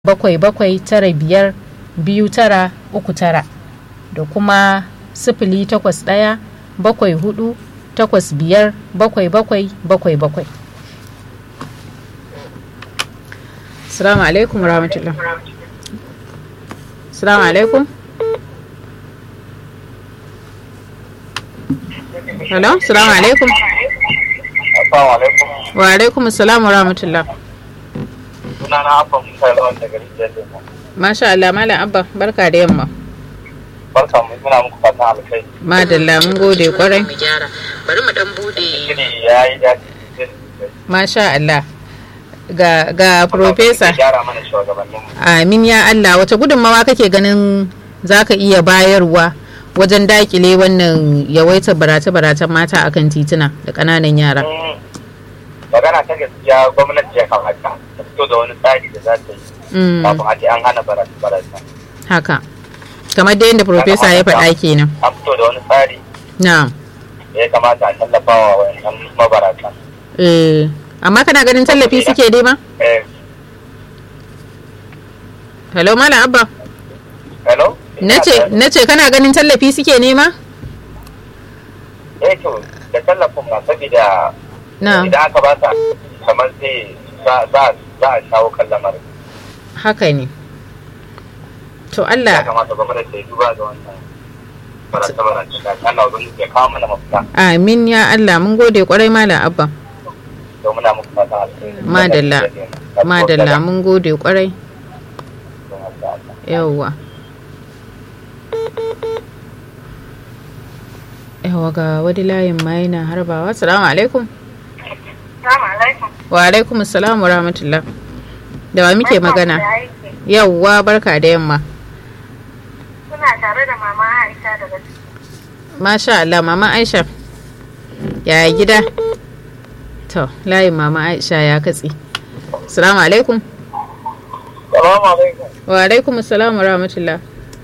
bakwai bakwai tara biyar biyu tara uku tara da kuma sifili takwas ɗaya bakwai hudu takwas biyar bakwai bakwai bakwai bakwai salamu alaikum rahmatullah salamu alaikum hello salamu alaikum Assalamu alaikum. wa alaikum salamu rahmatullah Suna na Abba Musa Lawan daga Rijiyar Lemo. masha Allah malam abba barka da yamma Barka mu muna muku fatan alkai. madalla mun gode kwarai bari mu dan bude Shiri ya yi daɗi. masha Allah ga ga profesa Gyara mana shugabannin mu. amin ya Allah wace gudunmawa kake ganin zaka iya bayarwa wajen dakile wannan yawaitar barace-baracen mata akan tituna da ƙananan yara Mm, Magana ta gaskiya gwamnati ya kamata ta fito da wani tsari da za ta yi Mm, kafin a ce an hana barace-barace. haka kamar da yadda profesa ya faɗa kenan An fito da wani tsari na da ya kamata a tallafa wa wayannan mabarata. eh amma kana ganin tallafi suke nema Eh, hello malam abba hello? nace nace kana ganin tallafi suke nema Eh to, da tallafin ma saboda na idan aka ba ta kamar sai za za- za a shawo kan lamarin. haka ne to ya Allah kamata gwamnati ta yi duba ga wannan barace-barace da Allah ubangiji ya kawo mana mafita amin ya Allah mun gode kwarai malam abba don muna muku fata alheri. Madalla. madalla mun gode kwarai yawwa yawwa ga wani layin ma yana harbawa salamu alaikum Salamu alaikum. wa alaikum salam wa rahmatullah da wa muke magana yawwa barka da yamma Kuna tare da mama Aisha daga masha Allah mama Aisha ya gida to layin mama Aisha ya katse salamu alaikum Salamu alaikum. wa alaikum salam wa rahmatullah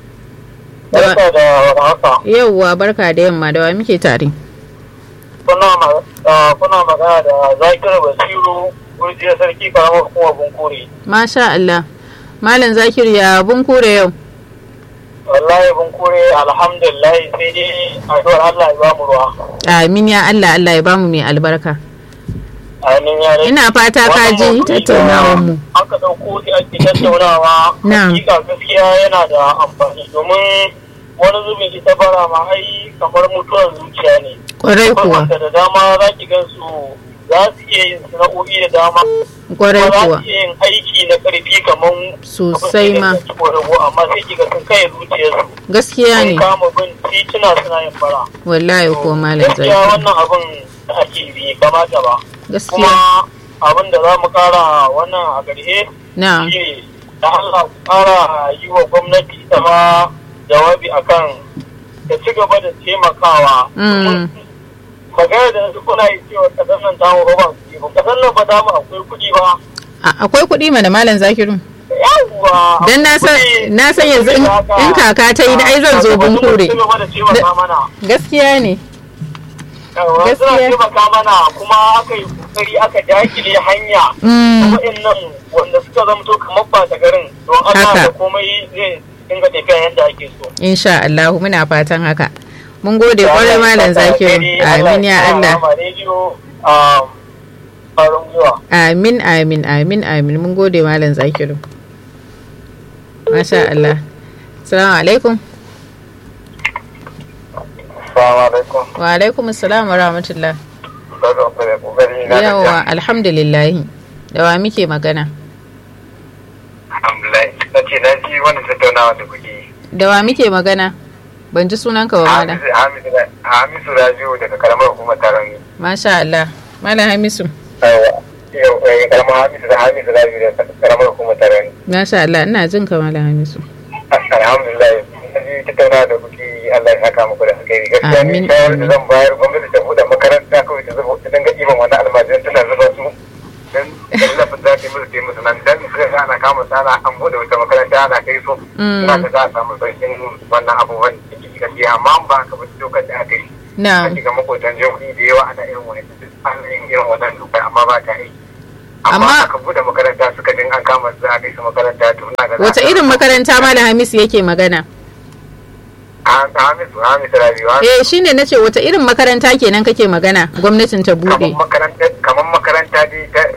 Da wa- Barka da warhaka. yawwa barka da yamma da wa muke tare Kuna ma- ah, kuna magana da Zakir Basiru Gurjiyar Sarki karamar hukumar Bunkuri. Masha Allah. Malam Zakir ya bun kure yau. Wallahi Bunkuri alhamdulillah sai dai addu'ar Allah ya ba mu ruwa. Amin ya Allah Allah ya bamu mai albarka. Amin ya rai. Ina fata ka ji Wannan tattaunawar mu. Aka ɗauko sai ake tattaunawa. Na'am. Hakika gaskiya yana da amfani domin wani zubin ita bara ma ai kamar mutuwar zuciya ne. Kwarai kuwa. Wanda da dama za ki gan su za su iya yin sana'o'i da dama. Kwarai Kuma kuwa. Za su iya yin aiki na ƙarfi kamar Sosai ma. amma sai ki ga sun kai zuciyarsu. Gaskiya Sun ne. kama bin tituna suna yin bara. Wallahi ko Malam Gaskiya Zakir. wannan abin da ake bi kamata ba. Gaskiya. Kuma abin da za mu kara wannan a ƙarshe Na'am. shi da Allah ku kara yi wa gwamnati ta ma jawabi akan ta ci gaba da taimakawa. Mm. Magana da su kuna yi cewa kasar nan ta mu ba kuɗi ba. Kasar nan ba ta mu akwai kuɗi ba. A- Akwai kuɗi mana Malam Zakiru. Yawwa. Dan na san kuɗi. na san yanzu in in kaka ta yi da ai zan zo bun kure. Ci gaba da taimaka mana. Gaskiya ne. Yawwa, Suna Gaskiya. taimaka mana kuma aka yi kokari aka dakile hanya. Mm. waɗannan wanda suka zamto kamar ba ta garin don Allah Haka. da komai zai dinga tafiya yadda ake so. Insha Allah muna fatan haka. Mun gode kwarai Malam Zakiru. Amin ya Allah. Farin gwiwa. Amin, amin, amin, amin. Mun gode Malam Zakiru. Masha Allah. Assalamu alaikum. Assalamu alaikum. Wa alaikum assalam wa rahmatullah. Daga kare kokari na Yawa, alhamdulillah. Da wa muke magana? Alhamdulillah. Na ce na ji wani tattaunawa da kuke yi. Da wa muke magana? Ban ji sunanka ba malam. Hamisu- Hamisu Hamisu Rabiu daga karamar hukumar taron yi. Masha Allah. Malam Hamisu. Yau, eh, karamar Hamisu da Hamisu Rabiu daga karamar hukumar taron yi. Masha Allah, ina jin ka Malam Hamisu. alhamdulillah na ji tattauna da kuke yi Allah ya saka muku da alkhairi gaskiya Amin, ni shawar da amin. zan bayar gwamnati ta buɗe makaranta kawai ta zuba ta dinga ɗiban wani almajiran tana zuba su dan tallafin za ta yi musu ta yi musu nan dan suka ga ana kama sana an buɗe wata makaranta ana kai su Mm. ina ta za a samu sauƙin wannan abubuwan da ke gaskiya amma an ba haka ba dokar da aka yi Na. ka shiga makotan jihohi da yawa ana irin wani ana yin irin wannan dokar amma ba ta aiki amma Amma- aka bude makaranta suka jin an kama za a kai su makaranta to ina ga za wace a- irin makaranta malam hamisu yake magana a hamisu hamisu rabiwa eh shine nace wace irin makaranta kenan kake magana gwamnatin ta kamar bude makaranta kamar makaranta dai ta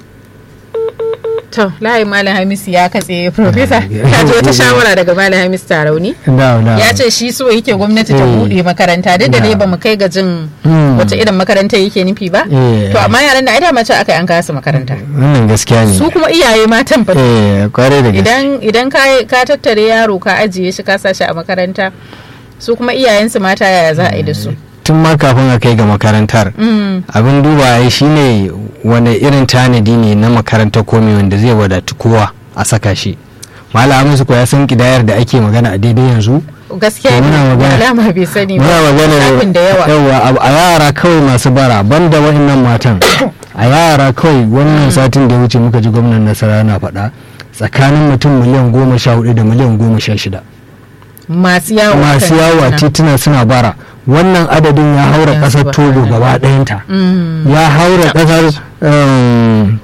to layi malam hamisu ya katse professor ka ji wata shawara daga malam hamisu tarauni da da ya ce shi so yake gwamnati ta Eh. bude makaranta duk da dai Da. bamu kai ga jin Hmm. wace irin makaranta yake nufi ba Eh. to amma yaran da ai da mace aka yi an kasa makaranta wannan gaskiya ne su kuma iyaye matan fa eh kwarai da gaske idan idan ka ka tattare yaro ka ajiye shi ka sa shi a makaranta su kuma iyayensu mata yaya za a yi da su tun ma kafin a kai ga makarantar Mm, abin duba shine wane irin tanadi ne na makarantar komai wanda zai wadatu kowa a saka shi malam musu ko ya san kidayar da ake magana a daidai yanzu gaskiya To muna ne magana- alama bai sani ba muna magana Lissafin da yawa yawa a yara kawai masu bara banda wa'annan matan a yara kawai wannan satin da ya wuce muka ji gwamnan nasara na faɗa tsakanin mutum miliyan goma sha hudu da miliyan goma sha shida masu yawo masu kan yawo a tituna. tituna suna bara wannan adadin ya haura Yanzu ƙasar ba togo haka. gaba ɗayanta Mm, ya haura ƙasar um,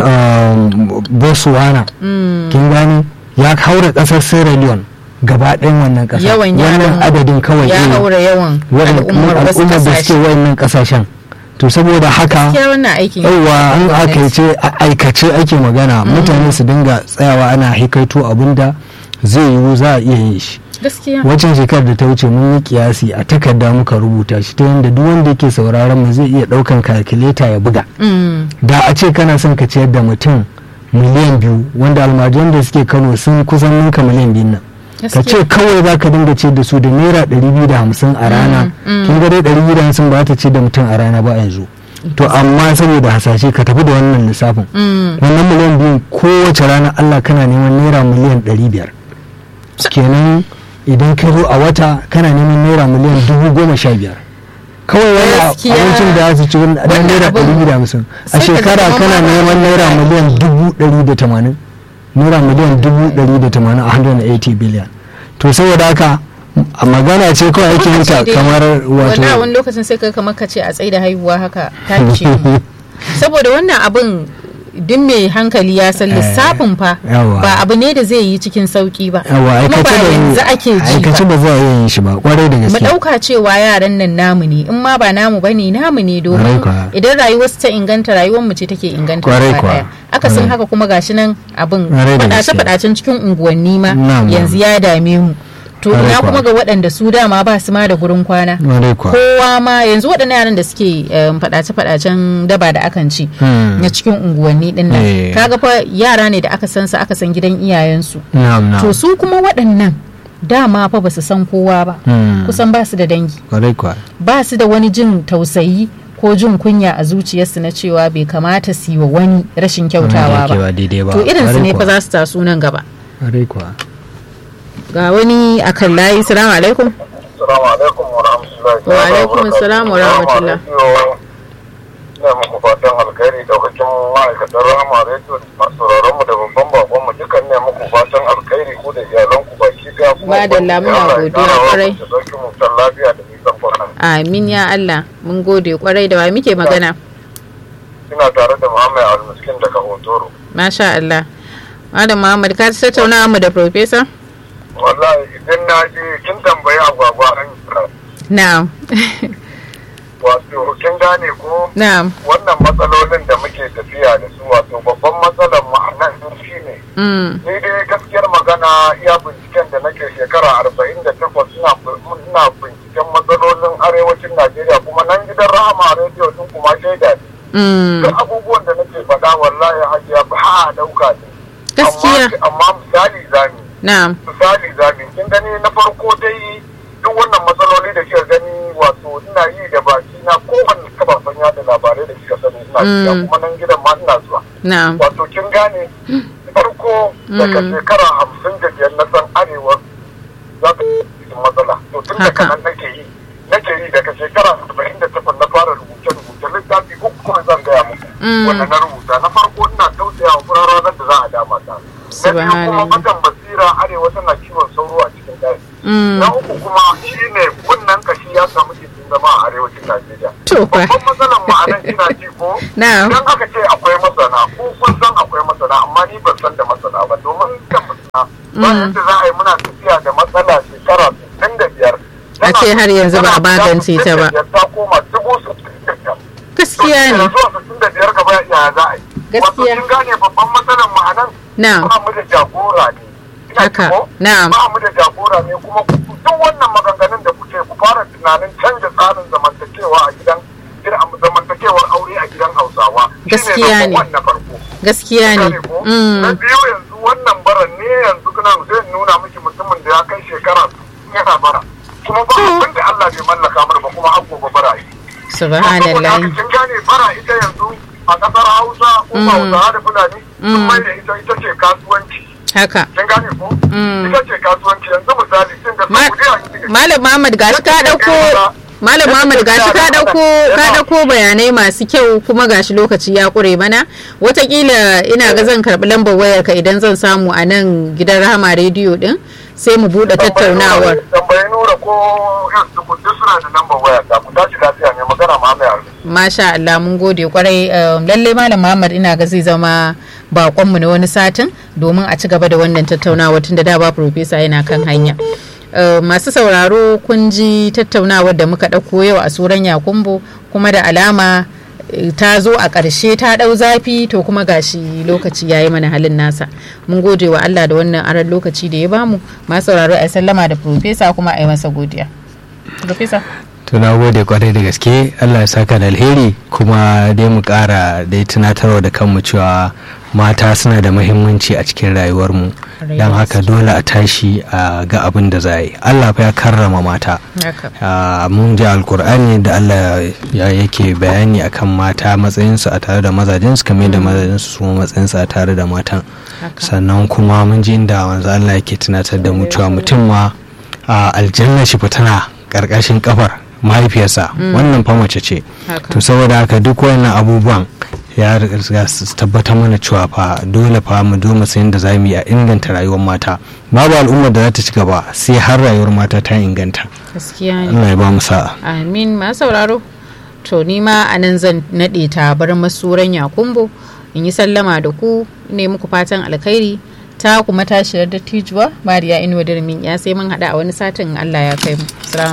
um, botswana mm. kin gani ya haura ƙasar sierra leone gaba ɗayan wannan ƙasa yawan yaran wannan adadin kawai ya eh, haura yawan waɗanda- al'ummar wasu al'ummar da kasashe suke wayannan ƙasashen to saboda haka gaskiya wannan aikin yauwa an gwamnati. aikace a- aikace ake magana mutane su dinga tsayawa ana hikaito abinda zai yiwu za a iya yin shi gaskiya waccan shekarar da ta wuce mun yi kiyasi a takarda muka rubuta shi ta yadda duk wanda yake sauraron mu zai iya daukan kalkuleta ya buga Mm, da a ce kana son ka ciyar da mutum miliyan biyu wanda almajiran da suke kano sun kusan ninka miliyan biyun nan ka ce gaskiya kawai za ka dinga ce da su da naira ɗari biyu da hamsin a rana mm. kin ga dai ɗari biyu da hamsin ba ta ce da mutum a rana ba yanzu to amma saboda hasashe ka tafi da wannan lissafin Mm, wannan miliyan biyu kowace rana allah kana neman naira miliyan ɗari biyar kenan idan ka zo a wata kana neman naira miliyan dubu goma sha biyar kawai wani Gaskiya. abincin da za su ci wani ɗan Wannan naira abin ɗari biyu da hamsin a sai ka shekara zama kana ma ba neman ka naira da miliyan dubu ɗari da tamanin naira miliyan dubu ɗari da tamanin a 180 biliyan to saboda haka a magana ce kawai ake yin ta lokaci dai- kamar wanda wato wani lokacin sai ka kamar ka ce a tsaida haihuwa haka ta ce saboda wannan abin duk mai hankali ya san lissafin fa yawa. ba abu ne da zai yi cikin sauki ba yawa kuma ba aikace yanzu da ake ji aikace ba ba za a iya yin shi ba kwarai da mu gaske ɗauka cewa yaran nan namu ne in ma ba namu ba ne namu ne domin Kwarai kuwa. idan rayuwarsu ta inganta rayuwar mu ce take inganta Kwarai gaba kuwa. ɗaya. akasin Kwarai. haka kuma gashi nan abin Kwarai da faɗace gaske. faɗacen cikin unguwanni ma Na'am, yanzu ya dame mu to Kwarai ina kuwa. kuma ga waɗanda su dama ba su ma da gurin kwana kwarai kuwa kowa ma yanzu waɗannan yaran da suke faɗace-faɗacen daba da akan ci Hmm. na cikin unguwanni ɗin nan Eh. kaga fa yara ne da aka san su aka san gidan iyayensu na'am to na'am su kuma waɗannan dama fa ba su san kowa ba Hmm. kusan ba su da dangi kwarai kuwa ba su da wani jin tausayi ko jin kunya a zuciyarsu na cewa bai kamata su yi wa wani rashin kyautawa Wanda yake ba daidai ba to irinsu Kwarai ne fa kuwa. za su taso nan gaba kwarai kuwa ga wani akan layi salamu alaikum Assalamu alaikum wa rahmatullahi Wa alaikum assalam wa rahmatullah. Ina muku fatan alkhairi daukacin ma'aikatan Rahama Radio da masu sauraron mu da babban bakon mu dukan ne muku fatan alkhairi ku da iyalan ku baki daya kuma Madalla, ubangiji muna Allah ya godiya kara wa kwarai. ku da sauki mu san lafiya da nisan kwana. amin ya Allah mun gode kwarai da wa muke magana Ina tare da Muhammad Al-Miskin daga Hotoro. masha Allah Malam Muhammad ka tattauna mu da professor Wallahi idan na je kin tambayi agwagwa an kira. na'am Wato kin gane ko na'am wannan matsalolin da muke tafiya da su wato babban matsalar mu a nan shi ne mm. ni dai gaskiyar magana iya binciken da nake shekara arba'in da takwas ina ina binciken matsalolin arewacin najeriya kuma nan gidan rahama rediyo din kuma shaida ne Mm. duk abubuwan da nake faɗa wallahi hajiya ba a ɗauka ne gaskiya amma amma misali zami na'am misali zami kin gani na farko dai duk wannan matsaloli da kika gani wato ina yi da baki na kowanne kafafen yada labarai da kika sani ina shiga Mm. kuma nan gidan ma ina zuwa na'am wato kin gane farko daga Mm. shekara hamsin da biyar na san arewa za ta yi cikin matsala to tun daga Haka. nan nake yi nake yi daga shekara arba'in da takwas na fara rubuce rubuce littafi uku kuma zan gaya muku Mm. wanda na rubuta na farko ina tausaya wa furarar da za a dama ta na biyu kuma Subhanallah. batan basira da arewa tana kiwon sauro a cikin daji Mm. na uku kuma shine kunnen kashi ya samu gindin zama a arewacin najeriya To fa. babban matsalar mu a nan ina ji ko Na'am. idan aka ce akwai masana ko kun san akwai masana amma ni ban san da masana ba domin kan masana ba yadda za a yi muna tafiya da matsala shekara 65 A ce har yanzu ba a magance ta ba. ta koma dubu sittin da biyar. gaskiya ne zuwa sittin da biyar gaba ya za a yi Gaskiya. wato kin gane babban matsalar mu a nan Na'am. ba mu da jagora ne Ina Haka. ji ko? Na'am. ba mu da jagora ne kuma ku- duk wannan maganganun da kuke ku fara tunanin canja tsarin zamantakewa a gidan gidan- zamantakewar aure a gidan hausawa Shine Gaskiya ne. number one na farko gaskiya ne Gane ko? na Mm. biyu yanzu wannan baran ne yanzu kana zai nuna miki mutumin da ya kai shekara yana bara kuma ba abin da Allah bai mallaka mana ba kuma har gobe bara yi subhanallah kin gane bara ita yanzu a kasar Hausa ko ba Hausa da Fulani sun mai da ita ita ce kasuwanci haka kin gane ko Mm. ita ce kasuwanci yanzu misali kin ga Ma- Saudiya kin ga- Malam Muhammad gashi ka dauko Malam Muhammad gashi ka dauko ka dauko bayanai masu kyau kuma gashi lokaci ya kure mana watakila ina ga zan karbi lambar wayar ka idan zan samu a nan gidan Rahama rediyo din sai mu bude tattaunawar tambayi nura ko yanzu ku duk suna da lambar waya ta ku tashi lafiya ne magana ma mai arziki Masha Allah mun gode kwarai um, lalle Malam Muhammad ina ga zai zama bakonmu na wani satin domin a ci gaba da wannan tattaunawa tun da da ba profesa yana kan hanya. Uh, masu sauraro kun ji tattaunawar da muka ɗauko yau a suran yakumbo kuma da alama eh, ta zo a ƙarshe ta ɗau zafi to kuma gashi lokaci ya yi mana halin nasa mun gode wa Allah da wannan aran lokaci da ya bamu masu sauraro a sallama da profesa kuma a yi masa godiya. Profesa. to na gode kwarai da gaske allah ya saka da alheri kuma dai mu kara dai tunatarwa da kanmu cewa mata suna da muhimmanci a cikin rayuwarmu don haka dole a tashi a ga abin da za a yi allah fa ya karrama mata Haka. Ah, mun ji alkur'ani da allah ya yake bayani akan mata matsayinsu a tare da mazajensu kamar da mazajensu su ma matsayinsu a tare da matan Haka. sannan kuma mun ji inda wanzu allah yake tunatar da mu cewa mutum ma a aljanna shi fa tana karkashin kafar mahaifiyarsa wannan fa mace ce Haka. to saboda haka duk wannan abubuwan ya riga su tabbatar mana cewa fa dole fa mu zo mu san da za mu yi a inganta rayuwar mata babu al'ummar da za ta ci gaba sai har rayuwar mata ta inganta Gaskiya ne. Allah ya ba mu sa'a Amin masu sauraro. To ni ma a nan zan naɗe tabar masuran yakumbo in yi sallama da ku ne muku fatan alkhairi ta kuma tashiyar dattijuwa Mariya Inuwa Dirmin ya sai mun haɗa a wani satin in Allah ya kai mu. Salamu